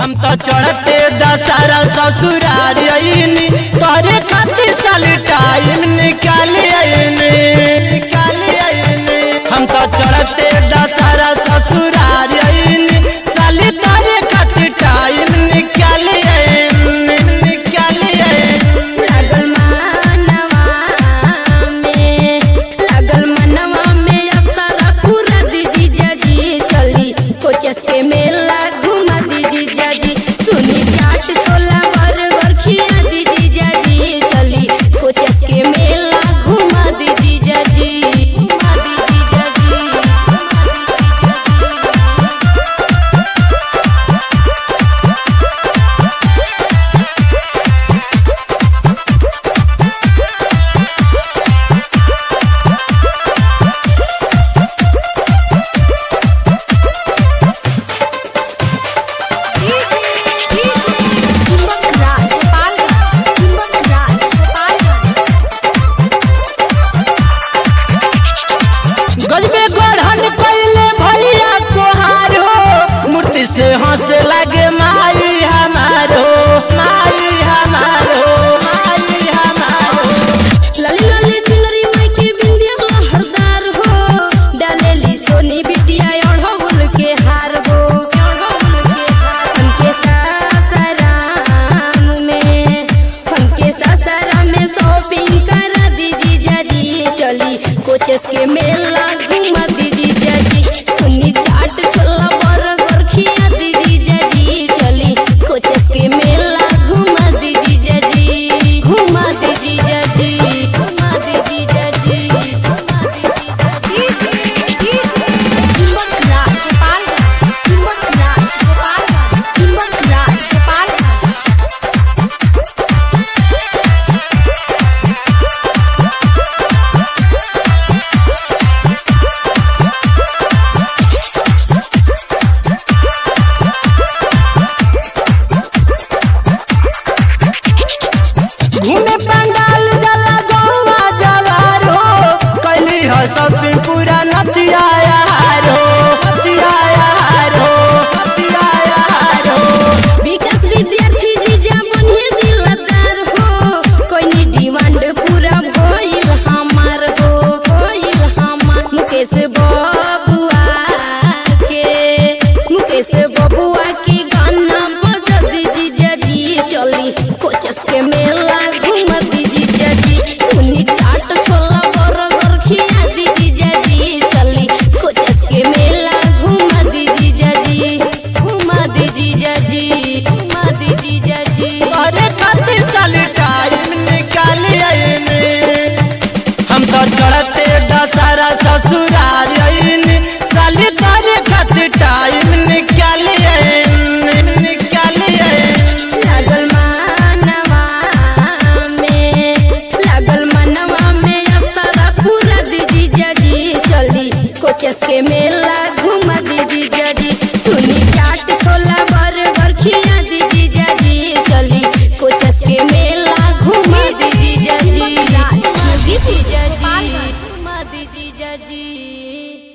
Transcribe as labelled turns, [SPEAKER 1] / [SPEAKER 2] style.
[SPEAKER 1] हम तो चढ़ते दशहरा ससुरार आईनी तोरे खातिर साली टाइम निकाल आईनी निकाल आईनी हम तो चढ़ते दशहरा ससुरार आईनी साली तोरे खातिर टाइम निकाल आईनी निकाल आईनी
[SPEAKER 2] लागल मनवा में लागल मनवा में अस्तारा पूरा दीजी जाजी चली कोचस के मेला घुमा दीजी जाजी सुनी चाट छोला बर्गर खिया दीजी जाजी चली कोचस के मेला घुमा दीजी जाजी घुमा दीजी जाजी घुमा दीजी जाजी
[SPEAKER 1] गजबे गढ़न कैले भैया कोहार हो मूर्ति से हंस लगे माई हमारो माई हमारो माई हमारो
[SPEAKER 2] लाली लाली चुनरी माई के बिंदिया हरदार हो डालेली सोनी बिटिया अढ़ौल के हार हो अढ़ौल के हार हमके सासाराम में हमके सासाराम में शॉपिंग करा दीजी जाजी चली कोचस के मेला घुमा दीजी जाजी सुनी चाट छोला बर्गर खिया दीजी जाजी चली कोचस के मेला घुमा दीजी जाजी घुमा दीजी जाजी घुमा दीजी जाजी घुमा दीजी जाजी चुंबक राज पालगंज चुंबक राज पालगंज चुंबक राज पालगंज
[SPEAKER 1] घूमे पंडाल जला गौवा जवार हो कैली हो शॉपिंग पूरा नतिया यार हो नतिया यार हो नतिया यार हो
[SPEAKER 2] विकास विद्यार्थी जीजा बनिए दिलदार हो कोई डिमांड पूरा भइल हमार हो भइल हमार मुकेश बबुआ के मुकेश बबुआ के गाना बजा दीजी जाजी चली कोचस के मेला घुमा दीजी जाजी सुनी चाट छोला बर्गर खिया दीजी जाजी चली कोचस के मेला घुमा दीजी जाजी घुमा दीजी जाजी घुमा दीजी जाजी
[SPEAKER 1] अरे खातिर साली टाइम निकाल आईनी हम तो चढ़ते दशहरा ससुरार आईनी साली तारे खातिर टाइम निकाल आईनी निकाल आईनी
[SPEAKER 2] लागल मनवा में लागल मनवा में असरा पूरा दीजी जाजी चली कोचस के मेला घुमा दीजी जाजी सुनी चाट छोला बर्गर खिया दीजी जाजी चली कोचस के मेला घुमा दीजी जाजी घुमा दीजी जाजी घुमा दीजी जाजी